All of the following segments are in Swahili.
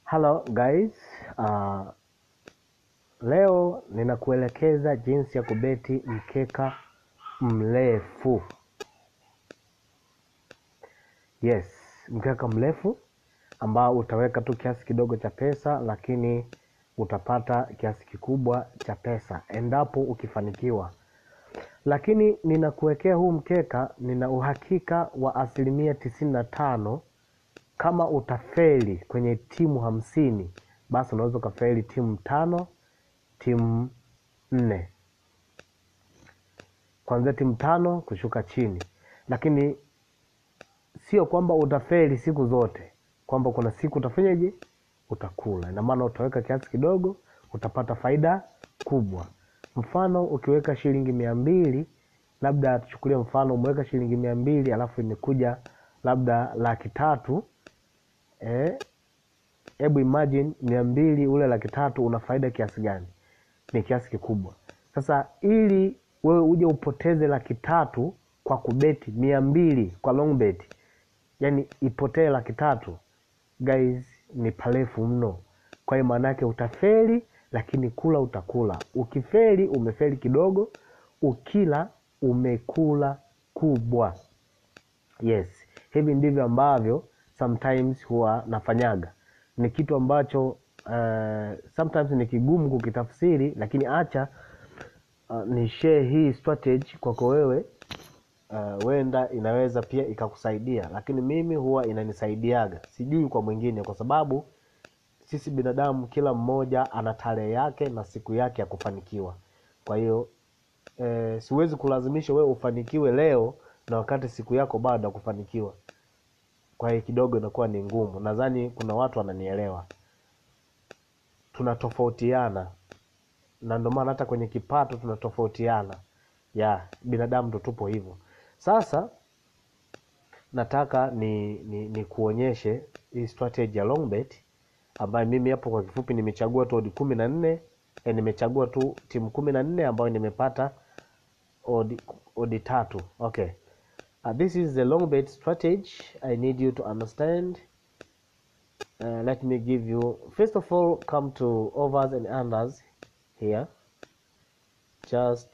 Hello guys, uh, leo ninakuelekeza jinsi ya kubeti mkeka mrefu. Yes, mkeka mrefu ambao utaweka tu kiasi kidogo cha pesa, lakini utapata kiasi kikubwa cha pesa endapo ukifanikiwa. Lakini ninakuwekea huu mkeka, nina uhakika wa asilimia tisini na tano kama utafeli kwenye timu hamsini basi unaweza ukafeli timu tano timu nne kuanzia timu tano kushuka chini lakini sio kwamba utafeli siku zote kwamba kuna siku utafanyaje utakula ina maana utaweka kiasi kidogo utapata faida kubwa mfano ukiweka shilingi mia mbili labda tuchukulie mfano umeweka shilingi mia mbili alafu imekuja labda laki tatu eh, hebu imagine mia mbili ule laki tatu una faida kiasi gani ni kiasi kikubwa sasa ili wewe uje upoteze laki tatu kwa kubeti mia mbili kwa long bet yani ipotee laki tatu guys ni parefu mno kwa hiyo maana yake utafeli lakini kula utakula ukifeli umefeli kidogo ukila umekula kubwa yes hivi ndivyo ambavyo sometimes huwa nafanyaga ni kitu ambacho uh, sometimes ni kigumu kukitafsiri lakini acha uh, ni share hii strategy kwako wewe uh, wenda inaweza pia ikakusaidia lakini mimi huwa inanisaidiaga sijui kwa mwingine kwa sababu sisi binadamu kila mmoja ana tarehe yake na siku yake ya kufanikiwa kwa hiyo eh, siwezi kulazimisha wewe ufanikiwe leo na wakati siku yako bado ya kufanikiwa kwa hiyo kidogo inakuwa ni ngumu nadhani kuna watu wananielewa tunatofautiana na ndio maana hata kwenye kipato tunatofautiana ya binadamu ndo tupo hivyo sasa nataka ni, ni, ni kuonyeshe hii strategy ya long bet ambayo mimi hapo kwa kifupi nimechagua tu odi kumi na nne e, nimechagua tu timu kumi na nne ambayo nimepata odi, odi tatu okay Uh, this is the long bet strategy I need you to understand. Uh, let me give you, first of all, come to overs and unders here. Just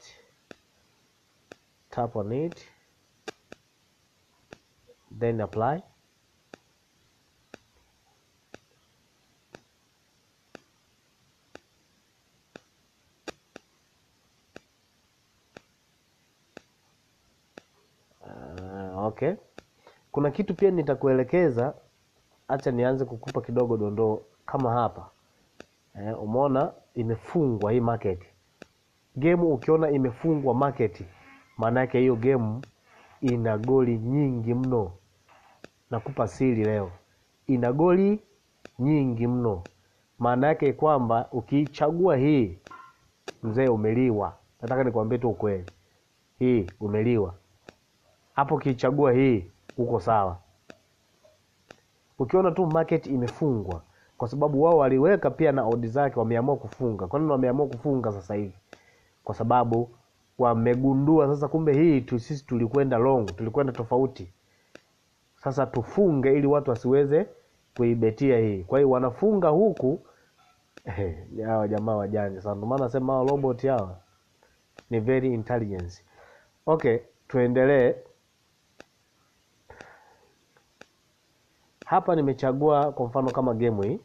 tap on it, then apply. Uh, okay kuna kitu pia nitakuelekeza hacha nianze kukupa kidogo dondoo kama hapa eh, umeona imefungwa hii market game ukiona imefungwa market maana yake hiyo game ina goli nyingi mno nakupa siri leo ina goli nyingi mno maana yake kwamba ukiichagua hii mzee umeliwa nataka nikwambie tu ukweli hii umeliwa hapo ukiichagua hii uko sawa ukiona tu market imefungwa kwa sababu wao waliweka pia na odi zake wameamua kufunga kwa nini wameamua kufunga sasa hivi kwa sababu wamegundua sasa kumbe hii tu sisi tulikwenda long tulikwenda tofauti sasa tufunge ili watu wasiweze kuibetia hii kwa hiyo wanafunga huku hawa jamaa wajanja sana ndio maana nasema hawa robot hawa ni very intelligence okay tuendelee hapa nimechagua kwa mfano kama game hii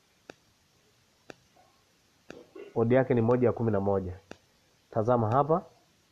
odi yake ni moja ya kumi na moja tazama hapa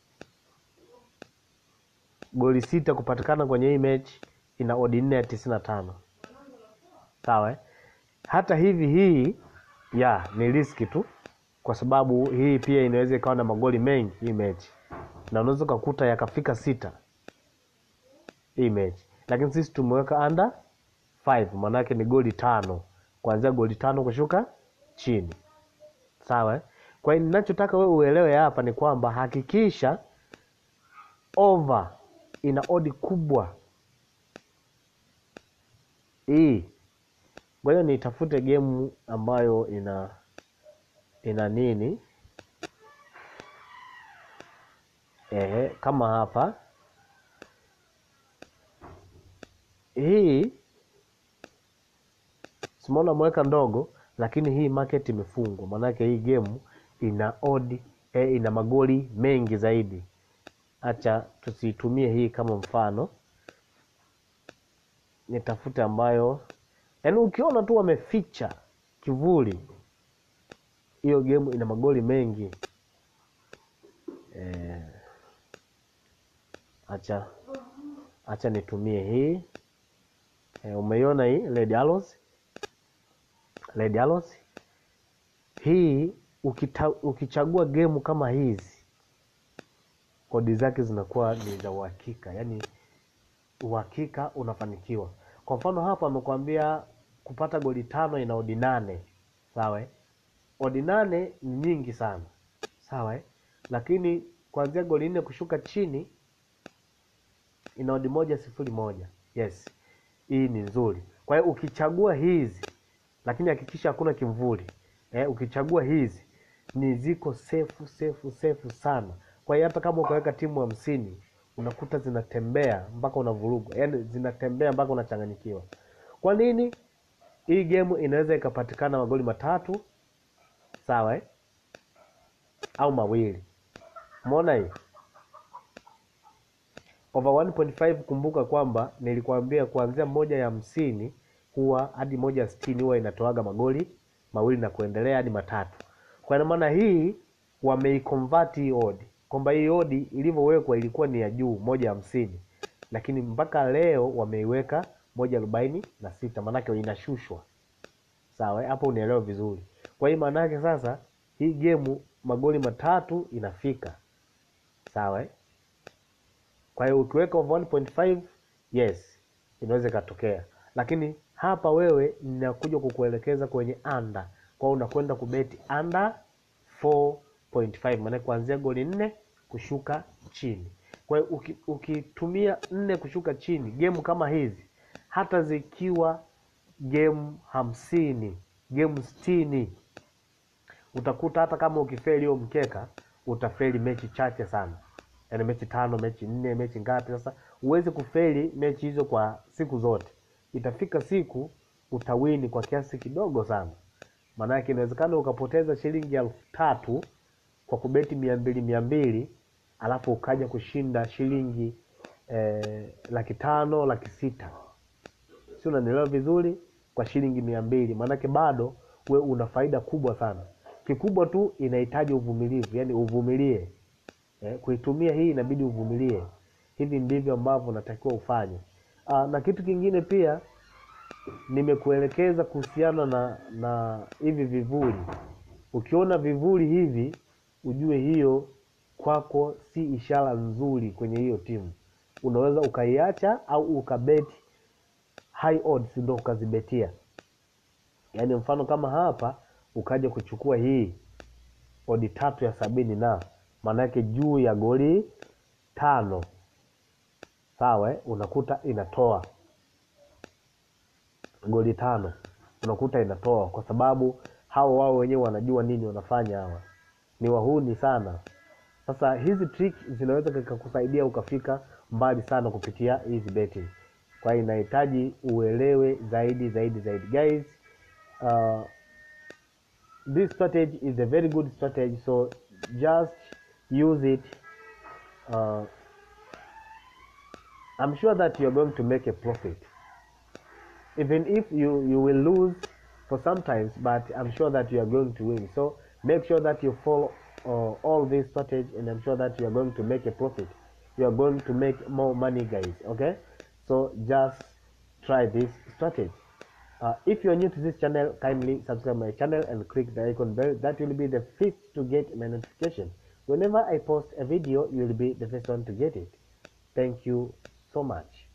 goli sita kupatikana kwenye hii mechi ina odi nne ya tisini na tano sawa eh? hata hivi hii ya ni riski tu kwa sababu hii pia inaweza ikawa na magoli mengi hii mechi na unaweza ukakuta yakafika sita hii mechi lakini sisi tumeweka under 5 maanake ni goli tano kuanzia goli tano kushuka chini sawa eh? kwa hiyo ninachotaka wewe uelewe hapa ni kwamba hakikisha over ina odi kubwa hii ngoja nitafute gemu ambayo ina ina nini Ehe, kama hapa hii simaona ameweka ndogo lakini hii market imefungwa maanake hii game ina odd eh, ina magoli mengi zaidi hacha tusiitumie hii kama mfano nitafute ambayo yaani ukiona tu wameficha kivuli hiyo game ina magoli mengi eh, acha acha nitumie hii eh, umeiona hii red arrows red arrows hii ukita, ukichagua gemu kama hizi kodi zake zinakuwa ni za uhakika yaani uhakika unafanikiwa kwa mfano hapa amekwambia kupata goli tano ina odi nane sawa eh? odi nane ni nyingi sana sawa eh? lakini kuanzia goli nne kushuka chini ina odi moja sifuri moja yes hii ni nzuri kwa hiyo ukichagua hizi lakini hakikisha hakuna kimvuli eh, ukichagua hizi ni ziko sefu sefu sefu sana kwa hiyo hata kama ukaweka timu hamsini unakuta zinatembea mpaka unavurugwa yaani zinatembea mpaka unachanganyikiwa kwa nini hii game inaweza ikapatikana magoli matatu sawa eh? au mawili umeona hii over 1.5 kumbuka kwamba nilikwambia kuanzia moja ya hamsini huwa hadi moja ya sitini huwa inatoaga magoli mawili na kuendelea hadi matatu kwa ina maana hii wameiconvert hii odi kwamba hii odi ilivyowekwa ilikuwa ni ya juu moja hamsini lakini mpaka leo wameiweka moja arobaini na sita maanake inashushwa sawa eh? hapo unaelewa vizuri kwa hiyo maana yake sasa hii gemu magoli matatu inafika sawa eh? kwa hiyo ukiweka over 1.5 yes inaweza ikatokea lakini hapa wewe ninakuja kukuelekeza kwenye anda kwao unakwenda kubeti anda 4.5 maana kuanzia goli nne kushuka chini kwa hiyo uki- ukitumia nne kushuka chini gemu kama hizi hata zikiwa gemu hamsini gemu sitini utakuta hata kama ukifeli hiyo mkeka utafeli mechi chache sana yaani mechi tano mechi nne mechi ngapi sasa huwezi kufeli mechi hizo kwa siku zote itafika siku utawini kwa kiasi kidogo sana maanake inawezekana ukapoteza shilingi elfu tatu kwa kubeti mia mbili mia mbili alafu ukaja kushinda shilingi eh, laki tano laki sita si unanielewa vizuri kwa shilingi mia mbili maanake bado we una faida kubwa sana kikubwa tu inahitaji uvumilivu yani uvumilie eh, kuitumia hii inabidi uvumilie hivi ndivyo ambavyo unatakiwa ufanye Aa, na kitu kingine pia nimekuelekeza kuhusiana na na hivi vivuli ukiona vivuli hivi ujue hiyo kwako si ishara nzuri kwenye hiyo timu unaweza ukaiacha au ukabeti high odds ndo ukazibetia yaani mfano kama hapa ukaja kuchukua hii odi tatu ya sabini na maanake juu ya goli tano sawa eh? unakuta inatoa goli tano unakuta inatoa kwa sababu hao wao wenyewe wanajua nini wanafanya hawa ni wahuni sana sasa hizi trick zinaweza zikakusaidia ukafika mbali sana kupitia hizi betting kwa hiyo inahitaji uelewe zaidi zaidi zaidi guys uh, this strategy is a very good strategy so just use it uh, i'm sure that you're going to make a profit even if you you will lose for sometimes but i'm sure that you are going to win so make sure that you follow uh, all this strategy and i'm sure that you are going to make a profit you are going to make more money guys okay so just try this strategy uh, if you are new to this channel kindly subscribe my channel and click the icon bell that will be the first to get my notification whenever i post a video you will be the first one to get it thank you so much